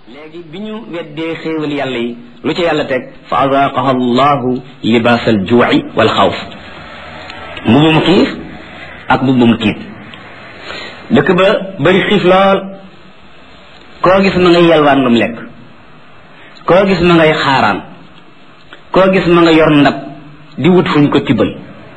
léegi bi ñu weddee xéewal yàlla yi lu ci yàlla teg fa azaaqaha allahu libaas al juuci wal xawf mbubum xiif ak mbubum tiit dëkk ba bari xiif lool koo gis ma ngay yalwaan lu mu lekk koo gis ma ngay xaaraan koo gis ma nga yor ndab di wut fuñ ko tibbal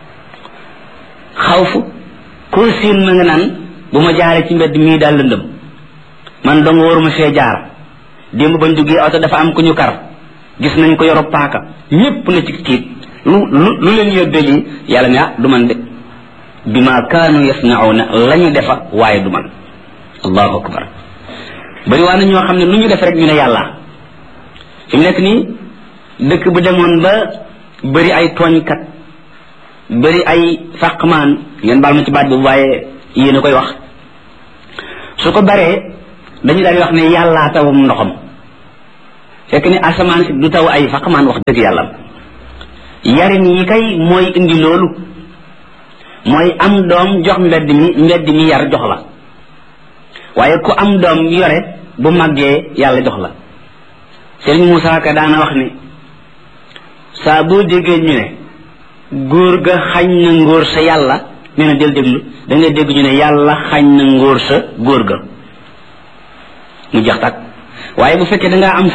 xawfu koo siin ma nga naan bu ma jaaree ci mbedd mii daal lëndëm man dong waruma fee jaar démb bañ duggee oto dafa am ku ñu kar gis nañ ko yoro paaka ñépp na ci tiit lu lu lu leen yóbbee lii yàlla ne ah du man de bima kaanu yasnauna la ñu defa waaye du man allahu akbar bari waa na ñoo xam ne lu ñu def rek ñu ne yàlla fi mu nekk nii dëkk bu demoon ba bari ay tooñkat bari ay fàqmaan ngeen baal ma ci baat boobu waaye yéen a koy wax su ko baree dañu daal di wax ne yàllaa tawum ndoxam fekk ni asamaan si du taw ay faqmaan wax dëgg yàlla yarin yi kay mooy indi loolu mooy am doom jox mbedd mi mbedd mi yar jox la waaye ku am doom yore bu màggee yàlla jox la Sëriñ Moussa Ka daana wax ni saa boo déggee ñu ne góor ga xañ na ngóor sa yàlla nee na del déglu da ngay dégg ñu ne yàlla xañ na ngóor sa góor ga mu jeex tak waaye bu fekkee dangaa am